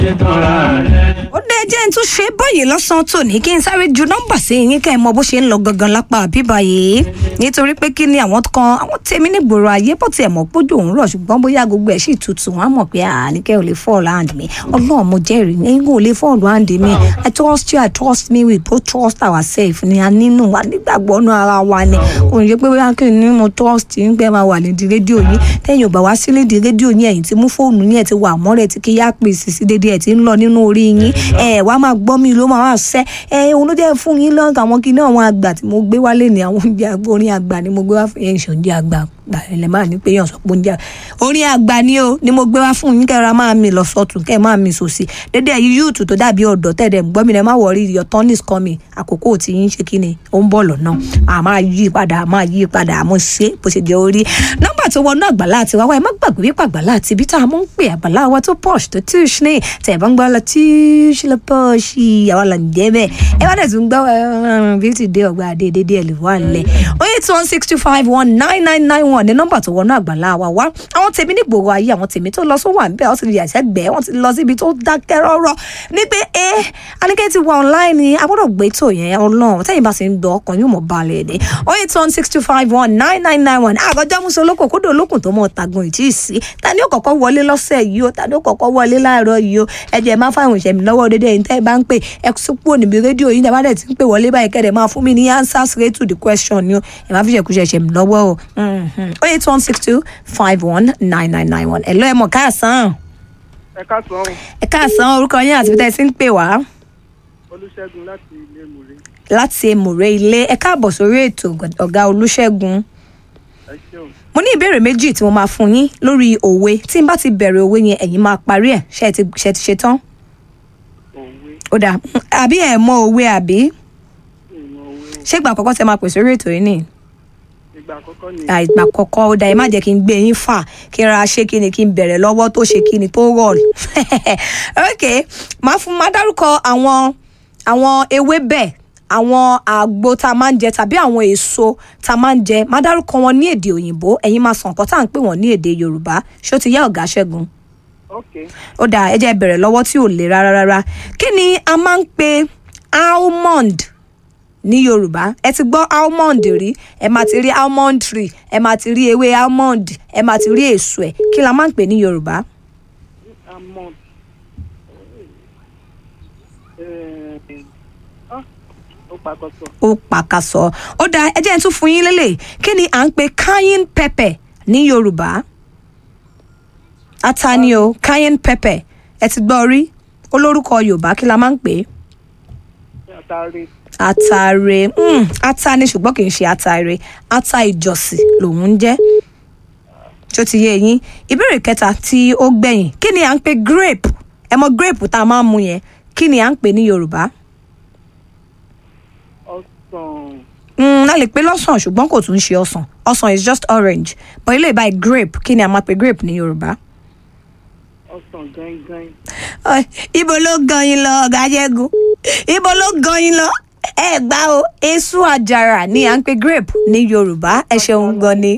ó dé jẹ́ n tún ṣe báyìí lọ́sàn-án tòní kí n sáré ju nọ́mbà sí yín kẹ́ ẹ mọ bó ṣe ń lọ gangan lápá bíbá yìí nítorí pé kí ni àwọn kan àwọn tèmi nígboro ayé bó tiẹ̀ mọ̀ pójú òun rọ̀ ṣùgbọ́n bóyá gbogbo ẹ̀ sì tutù wọ́n á mọ̀ pé àníkẹ́ ò lè fall hand mi ọlọ́run mo jẹ́rìí ẹ̀yin ò lè fall hand mi i trust you i trust me we both trust ourselves ni a nínú wa nígbàgbọ́ nú ara wa ni òun yẹ pé bóyá kí ni mo trust yín pé máa wà nídìí rédíò yín tẹ́yìn ò bá wá sí nídìí rédíò yín ẹ̀yìn tí mú fóònù yín ẹ̀ ti wà mọ́rẹ̀ tí kí yá pè sí sí dédé ẹ̀ ti ń lọ nínú orí yín ẹ̀ wá máa gbọ́ mi ló máa wá sẹ́ ẹ̀ òun ló jẹ́ fún yín lọ́nkà àwọn kí ní àwọn àgbà tí mo gbé wálé ní àwọn oúnjẹ àgbà orin àgbà ni mo gbé wá fún yẹn ìṣòǹjẹ àgbà ẹlẹ máa ní pé yàn sọ pé oúnjẹ orin àgbà ni o ni mo gbé wá fún yín kẹra máa mi lọ sọtún kẹ máa mi sòsì dédé ẹyí yúùtù tó dàbí ọ̀dọ́ tẹ̀dẹ̀ gbọ́ mi rẹ̀ má wọrí your turn is coming àkókò tí yín ṣe kí ni ó ń bọ̀ lọ́nà a máa yí padà a máa yí padà àmọ́ ṣe bó ṣe jẹ́ orí nọ́mbà tó wọnú àgbàlá àti wáwá ẹ má gbàgbé wípé àgbàlá àti ibi tá a mọ̀ ń pè àgbàlá wa tó posh tó tíṣ ní tẹ̀ bá ń gbọ́ la tíṣ lọ posh àwa là ń jẹ́ bẹ́ẹ̀ ẹ bá dẹ̀ tún gbọ́ beauty day ọgbà àdé dédé ẹ̀ lè wà lẹ̀ eight one six two five one nine nine nine one ní nọ́mbà tó wọnú àgbàlá wa wá àwọn tèmi ní gbòòrò ayé àwọn tèmi tó lọ sówó àǹbẹ̀ wọ́n ti lè yàtẹ̀ gbẹ́ wọ́n ti lọ síbi tó dákẹ́ rọ́rọ́ ní pé ẹ Àníkẹ́ ti wà online ni a gbọ́dọ̀ gbé tó yẹn ọlọ́run tẹ́yìn bá ti ń gbọ́ ọkàn yóò mọ̀ balẹ̀ dé oh eight one six two five one nine nine nine one àgọ́jọ́ muso olóko kódò olókùn tó mọ̀ tagun ìtì sí ta ni ó kọ́kọ́ wọlé lọ́sẹ̀ yìí o ta ni ó kọ́kọ́ wọlé láàárọ̀ yìí o ẹ jẹ́ má fáwọn ìṣẹ̀mí lọ́wọ́ dédé ẹ̀yin tẹ́ ẹ bá ń pè ẹ súpò níbi rédíò yìí tẹ́ bá dẹ̀ ti ń pè wọlé báyìí kẹ́rẹ̀ máa fún mi ní answer straight to the question ni o ẹ má fi ṣẹ̀kúṣẹ̀ ṣẹ̀mí lọ́wọ́ o oh eight one six two five one nine nine nine one ẹ̀ lọ́ ẹ̀ mọ̀ káàsán ẹ káàsán ẹ káàsán orúkọ yín àti bí tẹ́ ẹ ti ń pè wá olùṣègùn láti ilé mùrè láti èmùrè ilé ẹ káàbọ̀ sórí ètò ọ̀gá olúṣẹ́gun ẹ ṣeun mo ní ìbéèrè méjì tí mo máa fún yín lórí òwe tí n bá ti bẹ̀rẹ̀ òwe yẹn ẹ̀yin máa parí ẹ̀ ṣe ti ṣe ti ṣe tán òwe ó dà àbí ẹ̀ mọ òwe àbí ìmọ̀ òwe o ṣé ìgbà àkọ́kọ́ tẹ máa pè sórí ètò yìí nìyí ìgbà àkọ́kọ́ ni àìgbà kọ̀ọ̀kan ó dà ẹ má jẹ́ kí n gbé yín fà kí n ra ṣé kí ni kí n bẹ̀rẹ̀ lọ́wọ́ tó ṣe kí ni tó rọ̀ ok máa fún máa dárúkọ àwọn àwọn ewébẹ̀ àwọn àgbo tá a máa ń jẹ tàbí àwọn èso tá a máa ń jẹ máa dárúkọ wọn ní èdè òyìnbó ẹ̀yin máa sọ nǹkan tá à ń pè wọ́n ní èdè yorùbá ṣó ti yá ọ̀gá ṣẹ́gun ok ó dà ẹ jẹ́ bẹ̀rẹ̀ lọ́wọ́ tí ò le rárá rárá kí ni a máa ń pe almond ní yorùbá ẹ ti gbọ́ almond rí ẹ máa ti rí almond tree ẹ máa ti rí ewé almond ẹ máa ti rí èso ẹ kí la máa ń pè ní yorùbá amọ̀ ó pàkọ́sọ ó pàkàsọ ó dà ẹ jẹ́ ẹ tún fún yín lélẹ̀ kí ni à ń pe cayenne pepper ní yorùbá ata ni o cayenne pepper ẹ ti gbọ́ rí olórúkọ yorùbá kí la máa ń pè é àtàrí atare mm, ata ni ṣùgbọ́n kì í ṣe atare ata ìjọsìn lòun ń jẹ́ tó ti yé yín ìbéèrè kẹta tí ó gbẹ̀yìn kí ni à ń pè grape ẹ mọ grape tá a máa ń mu yẹn kí ni à ń pè ní yorùbá ọsàn mm, a lè pè lọ́sàn ṣùgbọ́n kò tún ṣe ọsàn ọsàn is just orange but ilé ìbáyìí grape kí ni a máa pè grape ní yorùbá. ọsàn gangan Ọ̀, ibo ló gan yín lọ ọ̀gá jẹ́gun ibo ló gan yín lọ ẹ gbá o èso àjàrà ni à ń pè grape ní yorùbá ẹ ṣeun gan ni.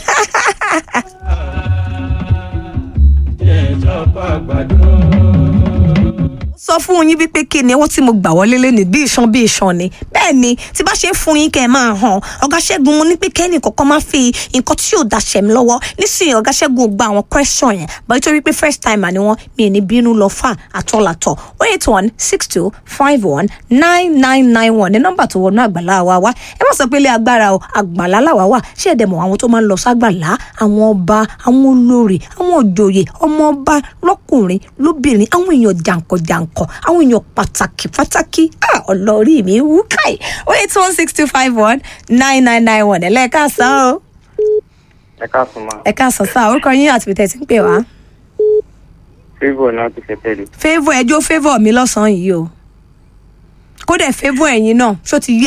sọ fún yín wípé kí ni owó tí mo gbà wọlé lé ní bí iṣan bí iṣan ni bẹ́ẹ̀ ni tí bá ṣe ń fún yín kẹ́ ẹ máa hàn ọ̀gá ṣẹ́gun mo ní pé kẹ́ni kọ̀ọ̀kan máa fi nǹkan tí yóò daṣẹ̀ mi lọ́wọ́ nísìnyí ọ̀gá ṣẹ́gun ò gba àwọn question yẹn bọ́ nítorí pé first timer ni wọ́n mi ì ní bínú lọ fà àtọ́làtọ̀ o eight one six two five one nine nine nine one ní nọ́mbà tó wọnú àgbàlá wa wá ẹ má sọ pé ilé agbára o àgbàlá làwa wà ṣé ẹ̀dẹ̀ mọ̀ àwọn tó máa ń lọ ságbàlá àwọn ọba àwọn olórí àwọn òjòyè ọmọ ọba lọ́kùnrin lóbìnrin àwọn èèyàn jàǹkànjàǹkàn àwọn èèyàn pàtàkì pàtàkì ah, ọlọ́rí mi wú káì o eight one six two five one nine nine nine one ẹ̀ lẹ́ẹ̀ka sàn o ẹ káàsán máa ẹ̀ka sàn sáà orúkọ yín àti bìtẹ̀ tí ń pè wá favour náà ti ṣe tẹ́lẹ̀ favour ẹjọ́ favour mi lọ́sàn-án yìí o kódà favour ẹ̀yin náà ṣó ti yé